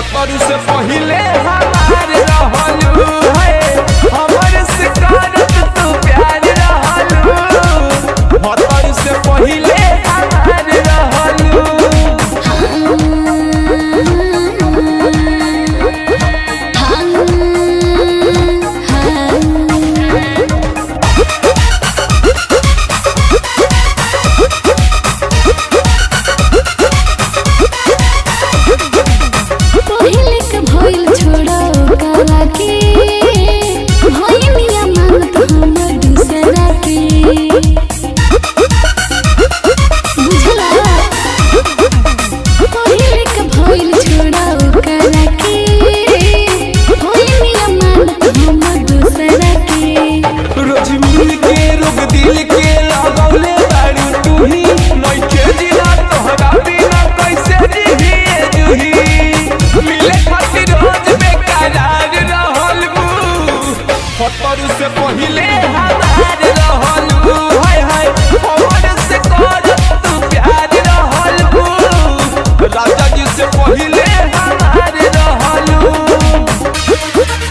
भतरू से पहिले हमार रहलू है हमर से करत तू प्यार रहलू भतरू से पहिले हमार रहलू पहिले के भइल छोड़ो काला के भइलिया मांगत हमर दूसरा के बुझला पहिले के भइल छोड़ो काला के भइलिया मांगत हमर दूसरा के रोज मिल के रोग दिल के लगौले बारू तू ही नइखे जिला तोहरा बिना कैसे जीही ए जूही मिले खातिर रोज बेकरार रहल बू फतरू से पहिले हमार रहल बू हाय हाय हमर से कर तू प्यार रहल बू राजा जी से पहिले हमार रहल बू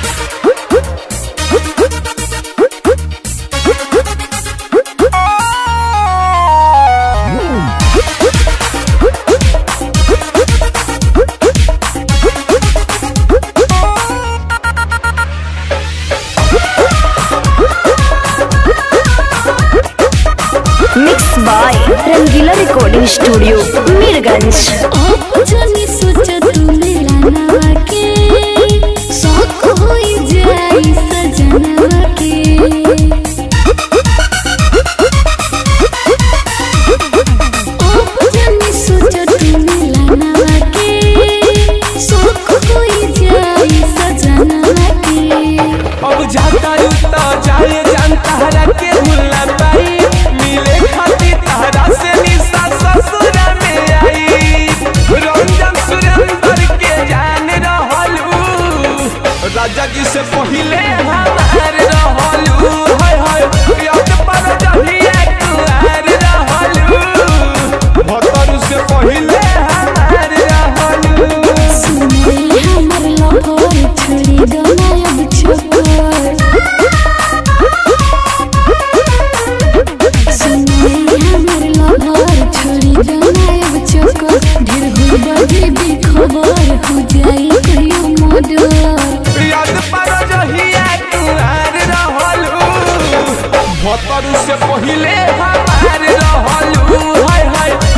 mix by Rangeela recording studio Mirganj अब जानी सोच तू मेरा नवा के शौक होई जाई सजनवा के अब जानी सोच तू मेरा नवा के शौक होई जाई सजनवा के अब जाता रुता जाए जान तहरा के भूल ना पाई मिले खातिर तहरा से निशा ससुरा में आई रंजन सुरेंद्र के जान रहलू राजा जी से पहिले हमार रहलू हाय हाय याद पर जहिया कुआर रहलू भतरू से पहिले हमार रहलू सुने हमर लहर छोड़ी गनायब छोकर सुने हमर लहर छोड़ी गनायब छोकर ढेर हो बजे भी खबर हो जाई कहियो मर्डर याद पर जहिया कुआर रहलू भतरू से पहिले हमार रहलू हाय हाय